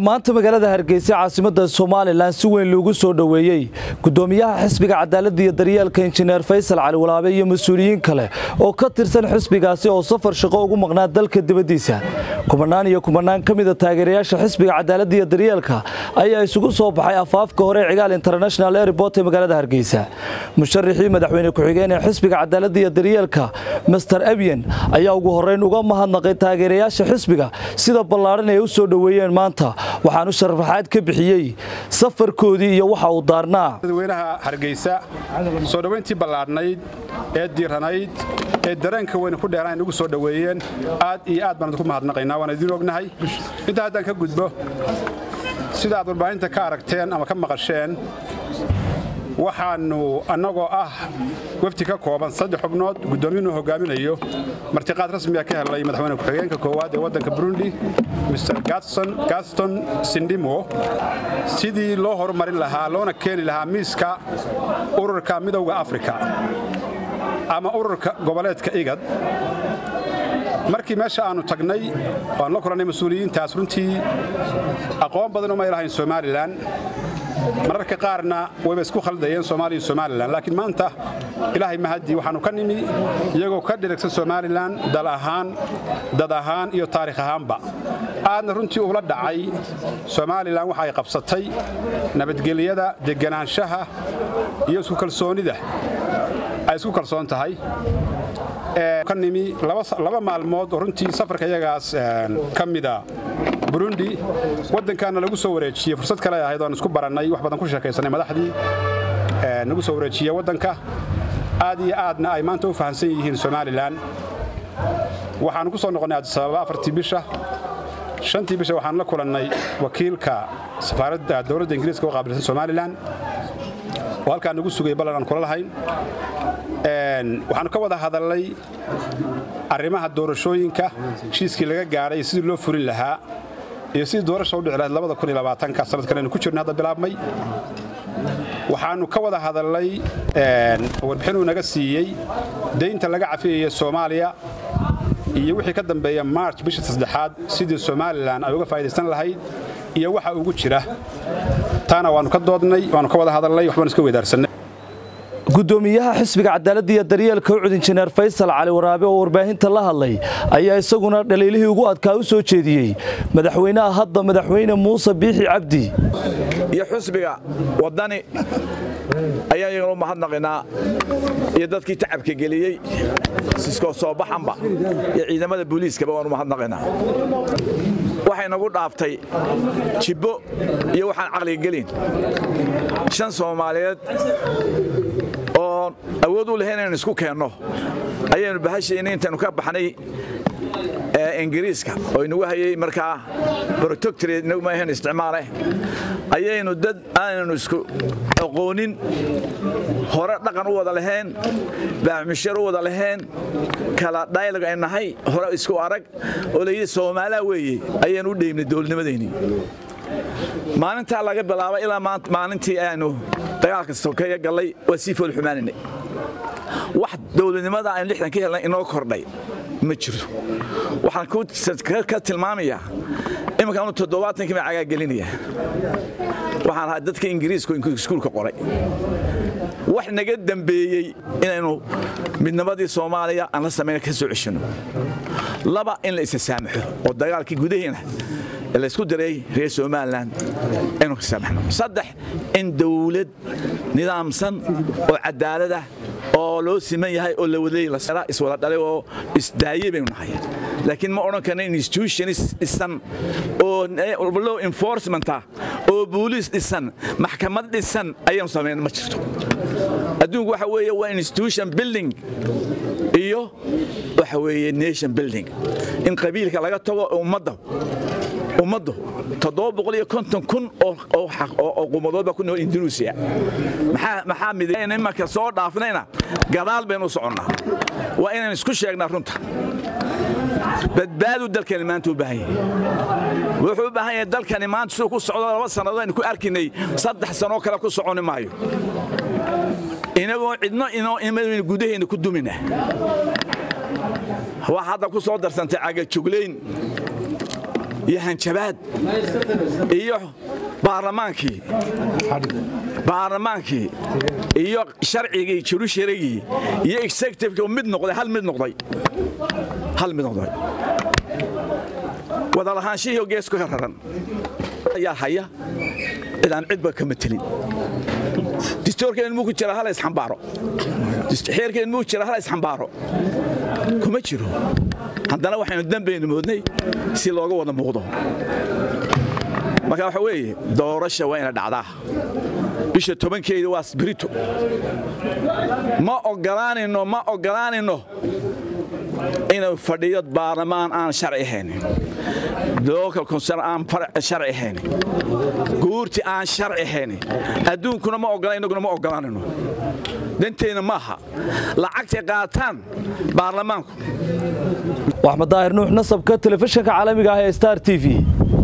maanta magaalada hargeysa caasimada somalilan si weyn loogu soo dhoweeyey gudoomiyaha xisbiga cadaaladda iyo daryeelka injineer faysal cali walaabe iyo mas-uuliyiin kale oo ka tirsan xisbigaasi oo safar shaqo ugu maqnaa dalka dibaddiisa kumanaan iyo kumanaan ka mida taageerayaasha xisbiga cadaaladda iyo daryeelka ayaa isugu soo baxay afaafka hore ee cigaal international airport ee magaalada hargeysa musharaxii madaxweyne ku-xigeen ee xisbiga cadaaladda iyo daryeelka master abyen ayaa ugu horreyn uga mahadnaqay taageerayaasha xisbiga sida ballaadhan ay u soo dhoweeyeen maanta waxaanu sharaxaad ka bixiyey safarkoodii iyo waxa uu daarnaa dadweynaha hargeysa soo dhowayntii ballaadhnayd ee diiranayd ee dareenka weyne ku dheeraan inugu soo dhoweeyeen aad iyo aad baan idinku mahadnaqaynaa waan idiin ognahay intaa haddaan ka gudbo sida aad warbaahinta ka aragteen ama ka maqasheen waxaannu annagoo ah wafdi ka kooban saddex xubnood guddoomiyuunu hogaaminayo martiqaad rasmiga ka helay madaxweyne ku-xigeenka koowaad ee waddanka burundi mr gaston sindimo sidii loo horumarin lahaa loona keeni lahaa miiska ururka midowda afrika ama ururka goboleedka igad markii meesha aannu tagnay waan la kulannay mas-uuliyiintaas runtii aqoon badan umay lahayn somalilan mararka qaarna wayba isku khaldayeen soomaaliya iyo somalilan laakiin maanta ilaahay mahadii waxaannu ka nimi iyagoo ka dhiragsan somalilan dal ahaan dad ahaan iyo taarikh ahaanba aadna runtii ula dhacay somalilan waxa ay qabsatay nabadgelyada deganaanshaha iyo isku kalsoonida ay isku kalsoon tahay ka nimi laba maalmood oo runtii safarka iyagaas ka mida burundi waddankaana lagu soo wareejiyey fursad kale ahayd oan isku barannay wax badan ku sheekaysanay madaxdii nagu soo wareejiye waddanka aad iyo aadna ay maanta u fahamsan yihiin somalilan waxaannu ku soo noqonnay adisababa afartii bisha shantii bisha waxaan la kulannay wakiilka safaaradda dowladda ingiriiska u qaabilsan somalilan oo halkaa nagu sugay ballan aan kula lahayn waxaannu ka wada hadalnay arrimaha doorashooyinka heshiiskii laga gaadhay sidii loo furin lahaa iyo sidii doorasha u dhici lahayd ka sanadkan aynu ku jirno hadda bilaabmay waxaannu ka wada hadalnay warbixinuu naga siiyey daynta laga cafiyaya soomaaliya iyo wixii ka dambeeya march bisha saddexaad sidii somalilan ay uga faa'idaysan lahayd iyo waxa ugu jira taana waannu ka doodnay waannu ka wada hadalnay waxbaan iska weydaarsanay gudoomiyaha xisbiga cadaaladda iyo daryeelka ucud injineer faysal cali waraabe oo warbaahinta la hadlay ayaa isaguna dhaliilihii ugu adkaa u soo jeediyey madaxweynaha hadda madaxweyne muuse biixi cabdi iyo xisbiga waddani ayaan iyagana u mahadnaqaynaa iyo dadkii tacabka geliyey siskoo soo baxanba iyo ciidamada booliiskaba waan u mahadnaqaynaa waxay nagu dhaaftay jibbo iyo waxaan caqliga gelin shan soomaaliyeed oon awood u lahayn inaynu isku keenno ayaynu bahashayna intaynu ka baxnay ingiriiska oo inagu hayay markaa protoctorate inagu maahan isticmaaleh ayaynu dad aanaynu isku aqoonin hore dhaqan u wada lahayn baaxmishar u wada lahayn kala dhaylag ay nahay hore isku arag oo layidhi soomaaliya weeye ayaynu u dheymnay dowladnimadeennii maalintaa laga bilaaba ilaa maalintii aanu dagaalka sokeeya gallay waa sii foolxumaanaynay wax dowladnimada aynu lixdan ka helnay inoo kordhay ma jirto waxaan ka tilmaamayaa iminka anu toddobaatankii baan cagaagelinaya waxaan ahaa dadka ingiriiska iskuulka qoray wax naga dembeeyey inaynu midnimadii soomaaliya aan la samayna ka soo ceshanno laba in la isa saamaxo oo dagaalkii gudaheena laysku diray reer somalilan inuu ka saamaxno saddex in dawlad nidaamsan oo cadaalada oo loo siman yahay oo lawadleey iswada dhalay oo isdaayey baynu nahay laakiin ma odhan karna institutionis dhisan oo law enforcementa oo booliis dhisan maxkamad dhisan ayaynu samayn ma jirto adduunku waxa weeye waa institution building iyo waxa weeye nation building in qabiilka laga tago ummadda ummaddu kun oo qumadood baa ku nool indunuusiya maxaa midayna imanka soo dhaafnayna gadaal baynu u soconnaa waa inaynu isku sheegnaa runta badbaadu dalkani maanta u baahan yahay wuxuu u baahan yahay dalkani maanta siduu ku socdo laba sannadood aynu ku arkinay saddex sanoo kale ku soconi maayo inagoo cidno inoo gudaheenna ku dumina waa hadda ku soo darsantay cagajuglayn iyo hanjabaad iyo baarlamaankii baarlamaankii iyo sharcigii jurusharigii iyo executivekii mid noqday hal mid noqday hal mid noqday wadalahaanshihii geesku ka raran ayaa haya cidaan cidba ka matelin distoorkeen muu ku jira hala isxambaaro xeerkeen muu jira hala isxambaaro kuma jiro haddana waxaynu dambaynu moodnay si looga wada muuqdo marka waxa weeye doorasha waa ina dhacdaa bisha tobankeeda waa sbirito ma ogolaanayno ma ogolaanayno inuu fadhiyo baarlamaan aan sharci ahaynin local concern aan sharci ahaynin guurti aan sharci ahaynin adduunkuna ma ogola innaguna ma ogolaanayno danteenna maaha lacagtay qaataan baarlamaanku axmed daahir nuux nasabka telefishinka caalamiga ah ee star t v